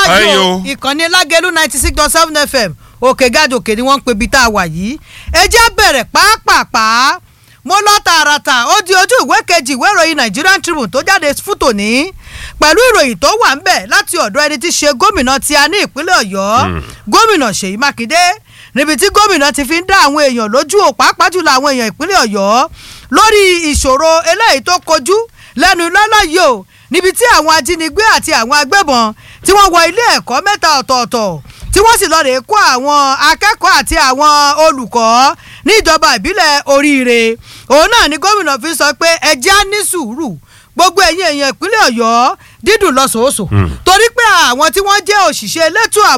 báyìí o Ẹyọ. ìkànnì lágẹ̀lú ninety six dot seven fm òkè gàdòkè ni wọ́n ń pe ibi tá a wà yìí ẹ jẹ́ bẹ̀rẹ̀ pàápàá mo lọ tààràtà ó di ojú ìwé kejì ìwé ìròyìn Nigerian Tribune tó jáde fún tòní pẹ̀lú ìròyìn tó wà ń bẹ̀ láti ọ̀dọ̀ ẹni tí ṣe gómìnà tí a ní ìpínlẹ̀ Ọ̀yọ́ gómìnà Ṣèyí Mákindé níbi tí gómìnà ti fi ń dá àwọn èèyàn lójú ò pàápàá jùlọ àwọn èèyàn ìpínlẹ̀ Ọ̀yọ́ lórí ìṣòro eléyìí tó kojú lẹ́nu lọ́lọ́ yìí o níbi tí àwọn ajínigbé àti àwọn agbébọn tí wọ́n wọ ilé ẹ̀kọ́ mẹ́ta ọ̀tọ̀ọ̀tọ̀ tí wọ́n sì lọ rèé kó àwọn akẹ́kọ̀ọ́ àti àwọn olùkọ́ níjọba ìbílẹ̀ oríire òun náà ni gómìnà fi sọ pé ẹ jẹ́ á ní sùúrù gbogbo ẹ̀yin èèyàn ìpínlẹ̀ ọ̀yọ́ dídùn lọ́sọ̀ọ́sọ̀ torí pé àwọn tí wọ́n jẹ́ òṣìṣẹ́ elétò ààbò